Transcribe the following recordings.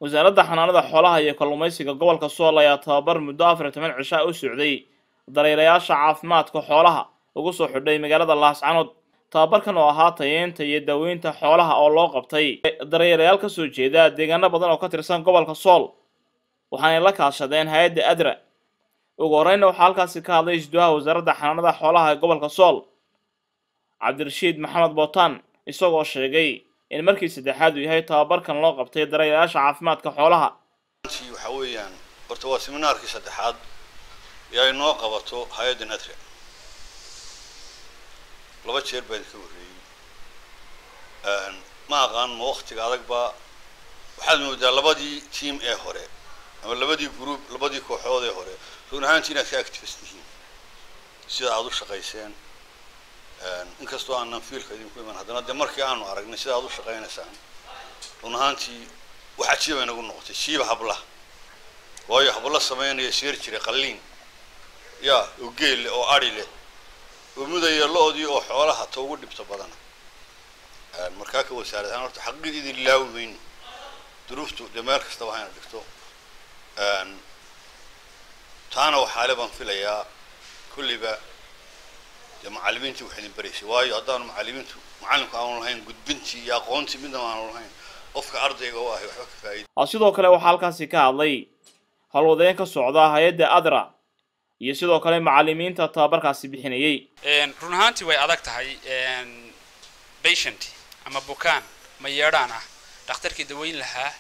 wasaaradda xanaanada xoolaha iyo kalluumaysiga gobolka sool ayaa tababar muddo afar iyo toban cishaa u socday dareerayaasha caafimaadka xoolaha ugu soo xidhay magaalada laascanood tababarkan oo ahaa tayeynta iyo daaweynta xoolaha oo loo qabtay dareerayaal ka soo jeeda deegaano badan oo ka tirsan gobolka sool waxaanay la kaashadeen hay-adda adra ugu horreynna waxaa halkaasi ka hadlay isduwaha wasaaradda xanaanada xoolaha ee gobolka sool cabdirashiid maxamed bootaan isagoo sheegay in markii saddexaad uu yahay tababarkan loo qabtay dareerayaasha caafimaadka xoolaha waxa weeyaan horta waa seminaarkii saddexaad ee ay noo qabato hay-adda nadra laba jeer baan ka horreeyey ma aqaan ma waktiga adagba waxaad moodaa labadii team ee hore ama labadii group labadii kooxood ee hore run ahaantii inaad ka activist tihiin sida aada u shaqayseen inkastoo aanan fiilka idinku iman haddana dee markii aanu aragnay sida aad u shaqaynaysaan run ahaantii wax cajiib ay nagu noqotay siiba hablaha waayo habla sameynaya sheer jiray qalliin ya oo geel leh oo ari leh oo mudaya lo-dii oo xoolaha ta ugu dhibto badana markaa ka wasaarad ahaan horta xaqiiq idin laawi mayno duruuftu dee meel kastaba hayna dhigto taana waxaale baan filayaa kulliba dee macallimiintii wax idin baraysay waayo haddaanu macallimiintu macallimku aanu lahayn gudbintii iyo aqoontii midnaba aanu lahayn qofka ardayga u ahay waxba ka faa'iida sidoo kale waxaa halkaasi ka hadlay howlwadeen ka socda hay-adda adra iyo sidoo kale macallimiinta tababarkaasi bixinayay run ahaantii way adag tahay patient ama bukaan ma yeedhaan ah dhakhtarkii daweyn lahaa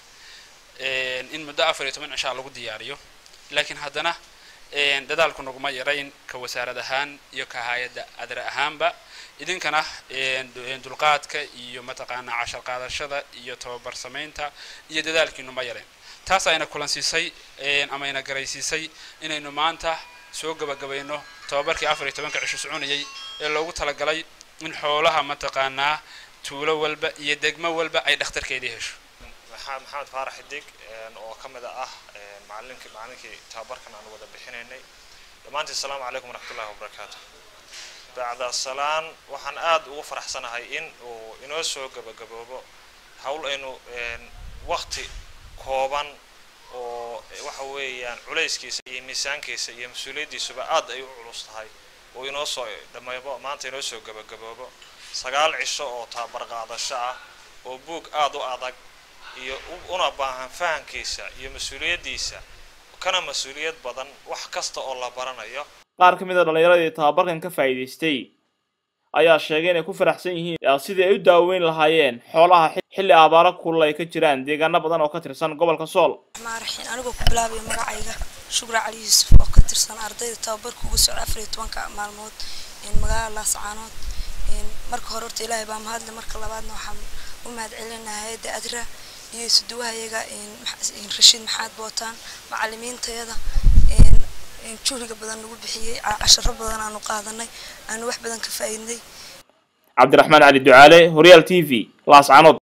in muddo afar iyo toban cishaa lagu diyaariyo laakiin haddana dadaalku naguma yarayn ka wasaarad ahaan iyo ka hay-adda adra ahaanba idinkana dulqaadka iyo mataqaanaa cashar qaadashada iyo tababar samaynta iyo dadaalkiinu ma yarayn taas ayna kulansiisay ama ayna garaysiisay inaynu maanta soo gabagabayno tababarkii afar iyo tobanka cisho soconayay ee loogu talagalay in xoolaha mataqaanaa tuulo walba iyo degmo walba ay dhakhtarkeedii hesho maxamed faarax xidig oo ka mid ah macalinkii macalinkii tababarkan aan wada bixinaynay dhammaantiin asalaamu calaykum waraxmatullahi wabarakaatu bacda salaan waxaan aada ugu faraxsanahay in uu inoo soo gabagaboobo hawl aynu wakti kooban oo waxa weeyaan culayskiisa iyo miisaankiisa iyo mas-uuliyaddiisuba aad ay u culus tahay oo inoo soo dhamaybo maanta inoo soo gabagaboobo sagaal cisho oo tababar qaadasho ah oo buug aada u adag iyo una baahan fahamkiisa iyo mas-uuliyaddiisa kana mas-uuliyad badan wax kasta oo la baranayo qaar ka mid a dhallinyaradii tababarkan ka faa'iidaystay ayaa sheegay inay ku faraxsan yihiin sidii ay u daaweyn lahaayeen xoolaha xilli abaaro kulul ay ka jiraan deegaano badan oo ka tirsan gobolka sool raxiin anigoo ku bilaabaya magacayga shukra cali yuusuf oo ka tirsan ardayda tababarka uga socda afar iyo tobanka maalmood magaalada laascaanood marka hore horta ilaahay baa mahadle marka labaadna waxaan u mahad celinaha hay-adda adra iyo isuduwahayaga rashiid maxaad bootaan macalimiintayada juhriga badan nagu bixiyey casharo badan aanu qaadanay aanu wax badan ka faa'iidnay cabdiraxmaan cali ducaale horyaal t v laascanood